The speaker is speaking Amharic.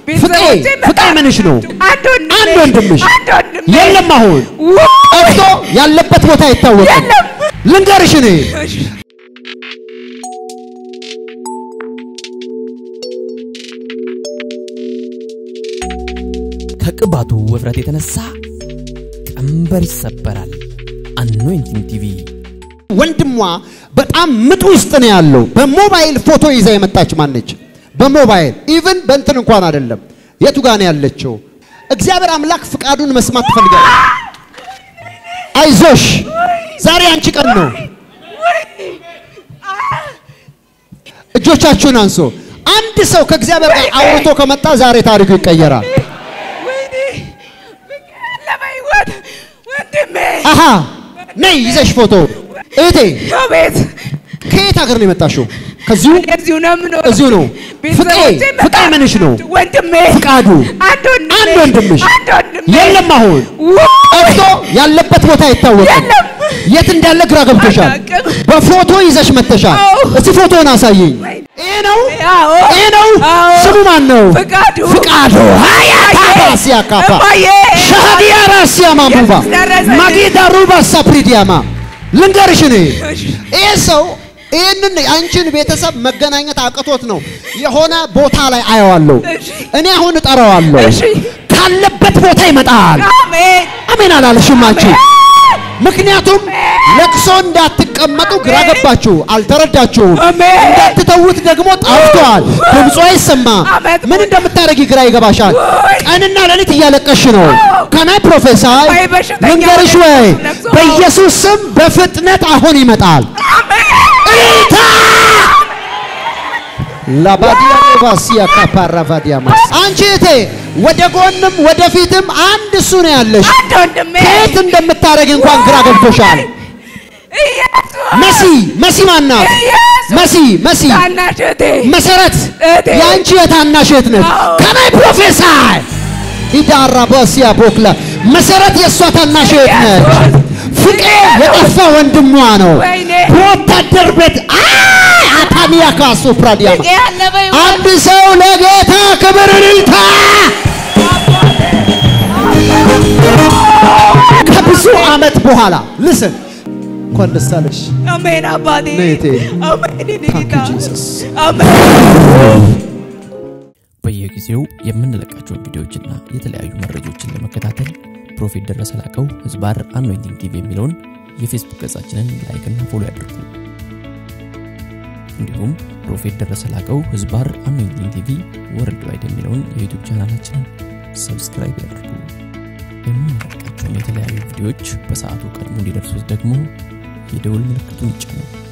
ፍቄ ፍቄ ምንሽ ነው? አንድ ወንድሜ አንድ ወንድምሽ አንድ ወንድሜ የለም። አሁን ጠፍቶ ያለበት ቦታ አይታወቅም። የለም። ልንገርሽ እኔ እሺ። ከቅባቱ ውፍረት የተነሳ ቀንበር ይሰበራል። አኖይንቲንግ ቲቪ ወንድሟ በጣም ምጥ ውስጥ ነው ያለው። በሞባይል ፎቶ ይዛ የመጣች ማነች? በሞባይል ኢቭን በእንትን እንኳን አይደለም። የቱ ጋር ነው ያለችው? እግዚአብሔር አምላክ ፍቃዱን መስማት ትፈልጋለች። አይዞሽ፣ ዛሬ አንቺ ቀን ነው። እጆቻችሁን አንሶ አንድ ሰው ከእግዚአብሔር ጋር አውርቶ ከመጣ ዛሬ ታሪኩ ይቀየራል። ወይኔ ፍቄ አለ በሕይወት ወንድሜ አሃ ነይ ይዘሽ ፎቶ እህቴ አቤት ከየት ሀገር ነው የመጣሽው? ከዚሁ እዚሁ ነው የምኖረው። እዚሁ ነው። ፍቄ ቤተሰቦቼ ፍቄ ምንሽ ነው? ወንድሜ ፍቃዱ አንድ ወንድሜ አንድ ወንድምሽ አንድ ወንድሜ የለም። አሁን ጠፍቶ ያለበት ቦታ አይታወቅም። የለም። የት እንዳለ ግራ ገብቶሻል። አላውቅም። በፎቶ ይዘሽ መጥተሻል። አዎ። እስቲ ፎቶን አሳየኝ። ይሄ ነው አዎ። ይሄ ነው። አዎ። ስሙ ማን ነው? ፍቃዱ ፍቃዱ ሀያታባሲያ ካፓ እማዬ ሻሃዲያ ራሲያ ማሙባ ኢየሱስ ደረሰ። ማጌዳ ሩባ ሳፕሪዲያማ ልንገርሽ እኔ እሺ። ይህ ሰው ይህንን አንቺን ቤተሰብ መገናኘት አቅቶት ነው የሆነ ቦታ ላይ አየዋለሁ። እሺ። እኔ አሁን እጠራዋለሁ። እሺ። ካለበት ቦታ ይመጣል። አሜን አሜን አላለሽም አንቺ? ምክንያቱም ለቅሶ እንዳትቀመጡ ግራ ገባችሁ፣ አልተረዳችሁም። አሜን። እንዳትተዉት ደግሞ ጠፍቷል፣ ድምፁ አይሰማ። አመት ምን እንደምታደርጊ ግራ ይገባሻል። ወይ! ቀንና ሌሊት እያለቀሽ ነው። ከናይ ፕሮፌሳይ ወይ በሽተኛ ልንገርሽ ሆነ ወይ ነፍሶ። በኢየሱስ ስም በፍጥነት አሁን ይመጣል። አሜን እልልታ ላባዲያ ባሲያ ካፓራቫዲያማ አንቺ እቴ ወደ ጎንም ወደፊትም አንድ እሱ ነው ያለሽ። አንድ ወንድሜ ከየት እንደምታደርግ እንኳን ግራ ገብቶሻል። ኢየሱስ መሲ መሲ ማናት? ኢየሱስ መሲ መሲ ታናሽ እህቴ መሰረት እህቴ። የአንቺ የታናሽ እህት ነች። አዎ። ከናይ ፕሮፌሰር ኢዳራ ባሲያ ቦክላ መሰረት የእሷ ታናሽ እህት ነች። ፍቄ የጠፋ ወንድሟ ነው። ወይኔ። በወታደር ቤት አይ አታኒያ ካሱ ፕራዲያማ ፍቄ አለ በሕይወት አንድ ሰው ለጌታ ክብር እልልታ። ከብዙ ዓመት በኋላ ልስን እንኳን ደስ አለሽ። አሜን አባቴ ነይ እህቴ። አሜን የኔ Thank ጌታ you, Jesus. አሜን በየጊዜው የምንለቃቸውን ቪዲዮዎችና የተለያዩ መረጃዎችን ለመከታተል ፕሮፌት ደረሰ ላቀው ህዝባር አኖይንቲንግ ቲቪ የሚለውን የፌስቡክ ገጻችንን ላይክና ፎሎ ያድርጉ። እንዲሁም ፕሮፌት ደረሰ ላቀው ህዝባር አኖይንቲንግ ቲቪ ወርልድ ዋይድ የሚለውን የዩቱብ ቻናላችንን ሰብስክራይብ ያድርጉ። የምንለቃቸውን የተለያዩ ቪዲዮዎች በሰዓቱ ቀድሞ እንዲደርሱት ደግሞ የደውል ምልክቱን ይጫኑ።